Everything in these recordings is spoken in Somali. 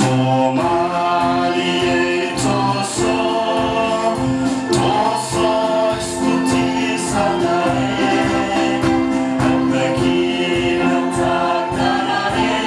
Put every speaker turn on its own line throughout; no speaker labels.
Somaliye toso, toso istutisanae, Ambekina takanare,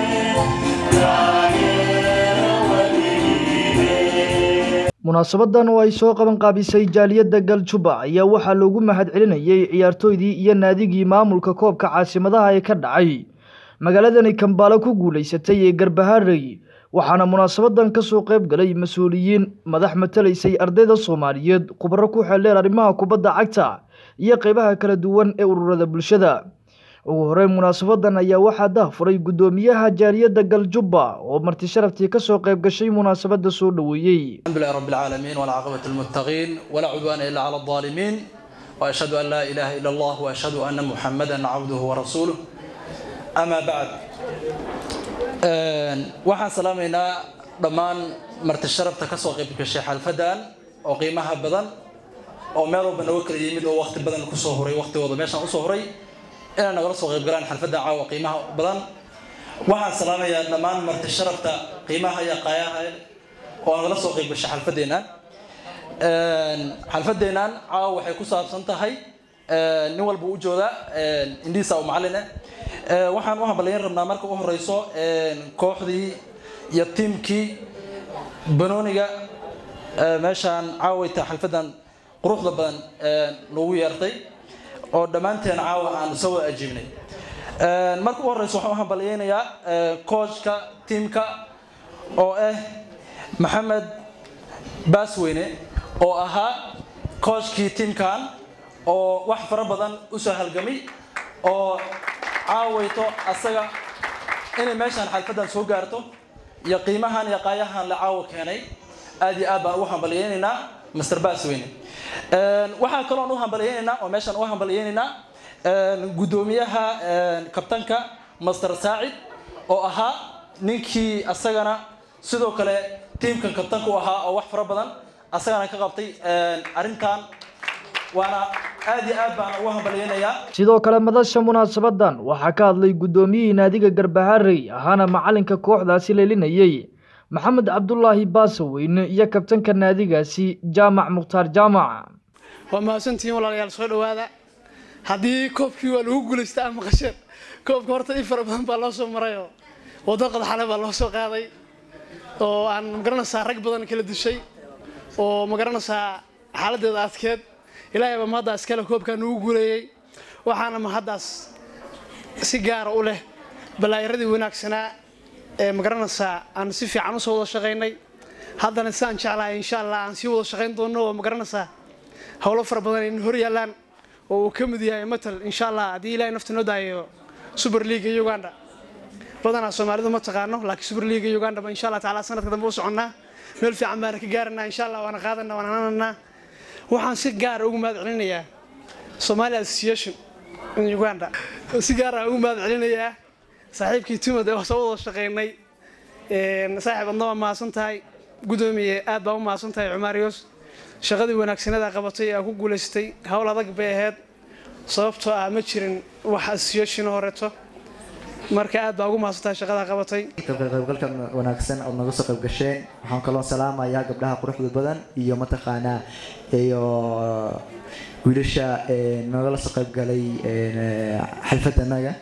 Tagera walire.
munaasabadan oo ay soo qaban qaabisay jaaliyadda galjuba ayaa waxaa loogu mahadcelinayay ciyaartooydii iyo naadigii maamulka koobka caasimadaha ee ka dhacay magaaladani kambaalo ku guulaysatay ee garbaharey waxaana munaasabadan kasoo qayb galay mas-uuliyiin madax matalaysay ardayda soomaaliyeed khubaro ku xeeldheer arrimaha kubadda cagta iyo qeybaha kala duwan ee ururada bulshada ugu horeyn munaasabadan ayaa waxaa dahfuray guddoomiyaha jaaliyadda galjuba oo marti sharaftii kasoo qayb gashay munaasabada soo dhoweeyey
الحمد لله رب العالمين والعاقبة للمتقين ولا عدوان إلا على الظالمين وأشهد أن لا إله إلا الله وأشهد أن محمدا عبده ورسوله أما بعد آن، waxaan salaamaynaa dhammaan marti sharafta ka soo qayb gashay xalfadan oo qiimaha badan oo meel walba nooga kala yimid oo waqti badan kusoo horay waqtigooda meeshaan usoo horay inay nagala soo qayb galaan xalfadan caawa qiimaha badan waxaan salaamayaa dhammaan marti sharafta qiimaha iyo qaayaha oo nagala soo qayb gashay xalfadeennan xalfadeennan caawa waxay ku saabsan tahay nin walba u jooda indhiisa oo macallin ah waxaan u hambalyayn rabnaa marka u horeyso kooxdii iyo tiimkii banooniga meeshaan caawayta xalfadan quruxda badan noogu yeertay oo dhammaanteen caawa aan soo wada ajiibnay marka u horeyso waxaan u hambalyaynayaa coachka tiimka oo ah maxamed baasweyne oo ahaa kooshkii tiimkan oo wax fara badan usoo halgamay oo caawayto asaga inay meeshaan xalfadan soo gaarto iyo qiimahan iyo qaayahan la caawa keenay aad iyo aad baan ugu hambalyaynaynaa master baasweyne waxaa kaloon u hambalyaynaynaa oo meeshaan u hambalyaynaynaa guddoomiyaha kabtanka master saacid oo ahaa ninkii asagana sidoo kale tiimkan kabtanka u ahaa oo wax fara badan asagana ka qabtay arrintan waana aad iyo aad baan ugu hambalyaynayaa
sidoo kale madasha munaasabadan waxaa ka hadlay guddoomiyihii naadiga garbaharey ahaana macalinka kooxdaasi leelinayey maxamed cabdulaahi baasaweyne iyo kabtanka naadigaasi jaamac mukhtaar jaamac
waa mahadsantihiin walaalayaal soo dhowaada haddii koobkii waa lagu guulaystaa ama qasheen koobka horta in fara badan baa loo soo marayoo waddo qadaxale baa loo soo qaaday oo aan magaranaysaa rag badan kala dishay oo magaranaysaa xaaladeeda adkeed ilaahay baa mahaddaa iskale koobkaa nugu guuleeyey waxaana mahaddaas si gaara u leh balaayaradii wanaagsanaa ee magaranaysaa aan si fiican usoo wada shaqaynay haddana sidaan jeclahay insha allah aan sii wada shaqayn doono oo magaranaysaa howlo fara badan ayna hor yaallaan oo uu ka mid yahay matal insha allah haddii ilaahay nafta noo daayo super leaga uganda badanaa soomaalidu ma taqaano laakiin super leaga uganda ba insha allah tacaala sanadka dambe u soconnaa meel fiican baana ka gaaranaa insha allah waana qaadanaa waana hananaa waxaan si gaara ugu mahad celinayaa somali association in uganda si gaara ugu mahad celinayaa saaxiibkii timad ee soo wada shaqaynay saaxiib adna waa mahadsan tahay guddoomiye aad baa u mahadsan tahay cumaariyos shaqadii wanaagsanada qabatay ee aa ku guulaystay howl adag bay ahayd sababtoo ah ma jirin wax association horeeto marka aad baa ugu mahadsantahay shaqada qabatay
qaybgalkan wanaagsan ood naga soo qayb gasheen waxaan kaloo salaamayaa gabdhaha quruxda badan iyo mataqaanaa iyo wiilasha nagala soo qayb galay xalfadanaga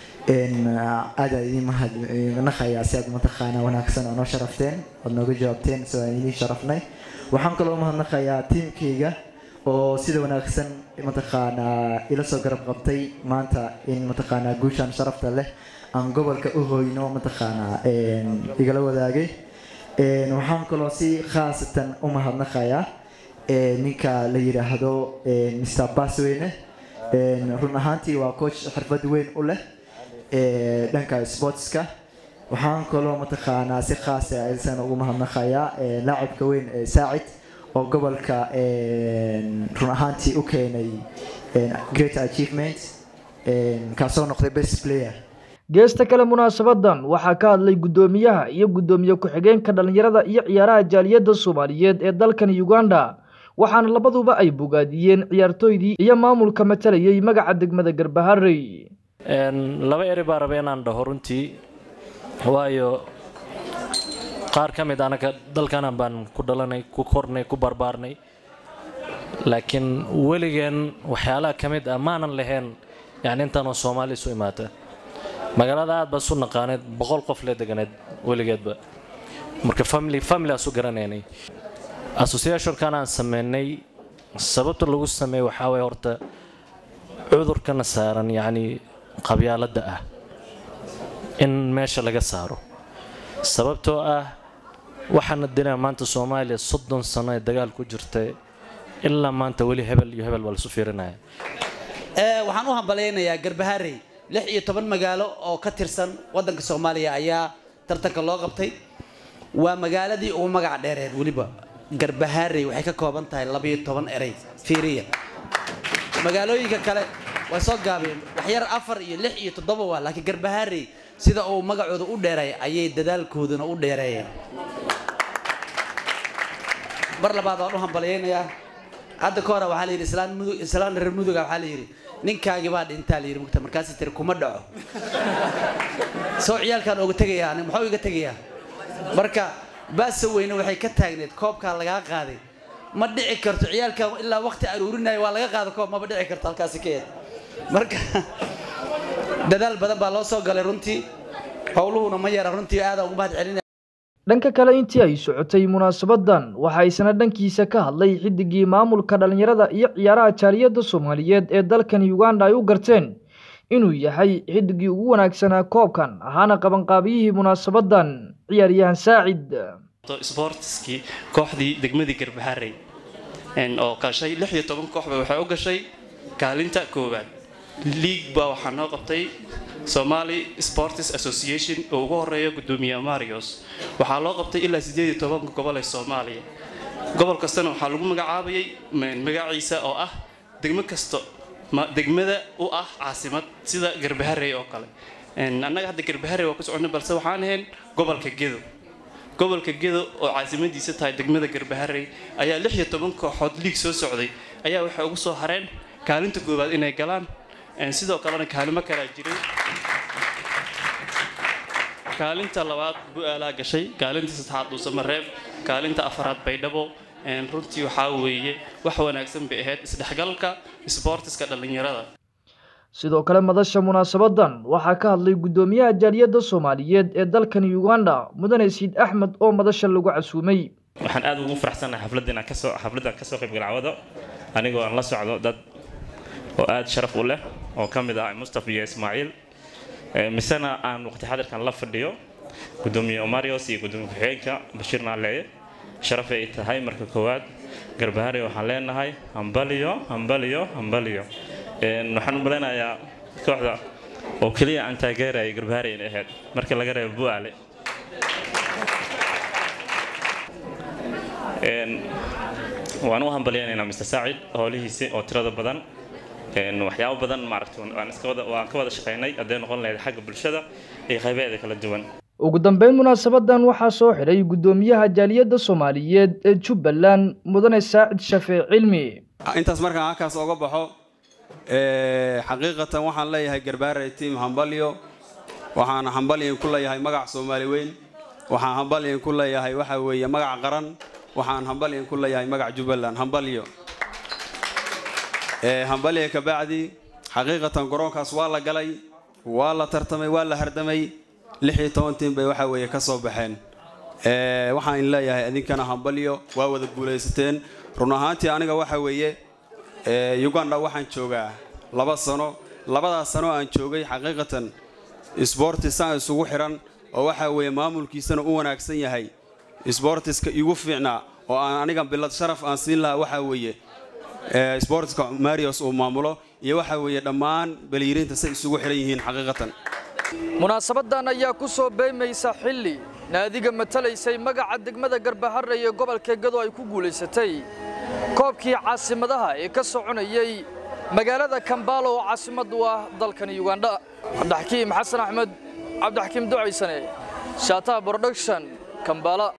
aada idin mahadnaqayaa si aad mataqaanaa wanaagsan oo noo sharafteen ood nooga jawaabteen soo aan idin sharafnay waxaan kaloo mahadnaqayaa tiimkayga oo sida wanaagsan mataqaanaa ila soo garab qabtay maanta in mataqaanaa guushaan sharafta leh aan gobolka u hoyno mataqaanaa igala wadaagay waxaan kaloo si khaasatan u mahadnaqayaa ninka la yidhaahdo mr basweyne run ahaantii waa coach xirfad weyn u leh dhanka sportska waxaan kaloo mataqaanaa si khaasa aysan ugu mahadnaqayaa laacibka weyn ee saacid oo gobolka run ahaantii u keenay great achievement kaasoo noqday best player
geesta kale munaasabadan waxaa ka hadlay guddoomiyaha iyo guddoomiye ku-xigeenka dhallinyarada iyo ciyaaraha jaaliyadda soomaaliyeed ee dalkan uganda waxaana labaduba ay bogaadiyeen ciyaartooydii iyo maamulka matalayay magaca degmada garbaharey
laba eri baa raba inaan dhaho runtii waayo qaar ka mid anaga dalkanan baan ku dhalanay ku kornay ku barbaarnay laakiin weligeen waxyaalaha ka mid ah maanan lahayn yani intaanoo soomaali isu imaata magaalada aad baa isu naqaaneed boqol qof le deganeed weligeedba marka family family asu garanaynay associationkan aan sameynay sababta lagu sameeyey waxaa waye horta cudurkana saaran yacni qabyaaladda ah in meesha laga saaro sababtoo ah waxaana dilaa maanta soomaaliya soddon sano ee dagaal ku jirta ilaa maanta weli hebel iyo hebel baa lasu fiirinaya
waxaan u hambalaynayaa garbaharey lix iyo toban magaalo oo ka tirsan wadanka soomaaliya ayaa tartanka loo qabtay waa magaaladii ugu magac dheereed weliba garbaharey waxay ka kooban tahay labayo toban erey fiiriya magaalooyinka kale way soo gaabeen waxyar afar iyo lix iyo toddoba waa laakiin garbaharey sida uu magacooda u dheeray ayay dadaalkooduna u dheereeyeen mar labaad waan u hambalyaynayaa hadda ka hore waxaa la yidhi islaan mudug islaan reer muduga waxaa la yidhi ninkaagi baa dhintaa la yidhi mugta markaasi tiri kuma dhaco soo ciyaalkaan oga tegayaa ani muxuu iga tegayaa marka baasa weyne waxay ka taagneed koobkaa lagaa qaaday ma dhici karto ciyaalkan ilaa waqti aruurinaya waa laga qaada koob maba dhici karto halkaasi ka eed marka dadaal badan baa loo soo galay runtii howluhuna ma yara runtii aadaan ugu mahad celinaya
dhanka kale intii ay socotay munaasabadan waxaa isna dhankiisa ka hadlay xidigii maamulka dhallinyarada iyo ciyaaraha jaaliyadda soomaaliyeed ee dalkan uganda ay u garteen inuu yahay xidigii ugu wanaagsanaa koobkan ahaana qabanqaabiyihii munaasabadan ciyaaryahan saacid
sportskii kooxdii degmadii garbaharey oo gashay lix iyo toban kooxba waxay u gashay kaalinta koowaad league baa waxaa noo qabtay somali sports association oo ugu horeeya gudoomiye marios waxaa loo qabtay ilaa sideed iyo tobanka gobol ee soomaaliya gobol kastana waxaa lagu magacaabayay magaciisa oo ah degmo kasta degmada u ah caasimad sida garbaharey oo kale annaga hadda garbaharey waa ku soconnay balse waxaan ahayn gobolka gedo gobolka gedo oo caasimadiisa tahay degmada garbaharey ayaa lix iyo toban kooxood liig soo socday ayaa waxay ugu soo hareen kaalinta koowaad inay galaan sidoo kalena kaalimo kalaa jiray kaalinta labaad bu-aalaa gashay kaalinta saddexaad dhuusamareeb kaalinta afaraad baydhabo runtii waxaa weeye wax wanaagsan bay ahayd isdhexgalka sboortiska dhallinyarada
sidoo kale madasha munaasabadan waxaa ka hadlay guddoomiyaha jaaliyadda soomaaliyeed ee dalkan uganda mudane siid axmed oo madasha lagu casuumay
waxaan aad ugu faraxsanahay xafladda inaan kasoo xafladdan kasoo qayb galcawado anigoo aan la socdo dad oo aada sharaf u leh oo ka mid ah mustafa iyo ismaaciil misena aan waqti xadirkan la fadhiyo gudoomiye omarios iyo gudoomiye ku-xigeenka bashiir naaleeye sharaf ay tahay marka koowaad garbahari waxaan leenahay hambaliyo hambaliyo hambaliyo waxaan u maleynayaa kooxda oo keliya aan taageeraya garbahari inay ahayd marka laga reebo bu-aale waan u hambalyaynaynaa mr saacid howlihiisi oo tirada badan waxyaabo badan maaragta waan iska wada waan ka wada shaqaynay hadday noqon lahayd xagga bulshada iyo qaybaheeda kala duwan
ugu dambeyn munaasabadan waxaa soo xidhay guddoomiyaha jaaliyadda soomaaliyeed ee jubbaland mudane saacid shafee cilmi
intaas markaan halkaas oga baxo xaqiiqatan waxaan leeyahay garbaare tiam hambalyo waxaan hambalyan ku leeyahay magac soomaali weyn waxaan hambalyan ku leeyahay waxa weeye magac qaran waxaan hambalyan ku leeyahay magac jubbaland hambalyo hambalya kabacdi xaqiiqatan garoonkaas waa la galay waa la tartamay waa la hardamay lix iyo toban tiim bay waxa weeye ka soo baxeen waxaan in leeyahay idinkana hambalyo waa wada guulaysateen run ahaantii aniga waxa weeye uganda waxaan joogaa laba sano labadaas sano aan joogay xaqiiqatan sboortisaan isugu xiran oo waxa weeye maamulkiisana u wanaagsan yahay sboortiska igu fiicnaa oo aan aniga bilad sharaf aan siin lahaa waxa weeye sboortiska marios uu maamulo iyo waxa weeye dhammaan baliyirinta say isugu xiran yihiin xaqiiqatan
munaasabadan ayaa ku soo beemaysa xilli naadiga matalaysay magaca degmada garbahare ee gobolka gado ay ku guulaysatay koobkii caasimadaha ee ka soconayay magaalada kambaalo oo caasimad u ah dalkan ugandha cabdixakiim xasan axmed cabdixakiim ducaysane shaataha production kambaala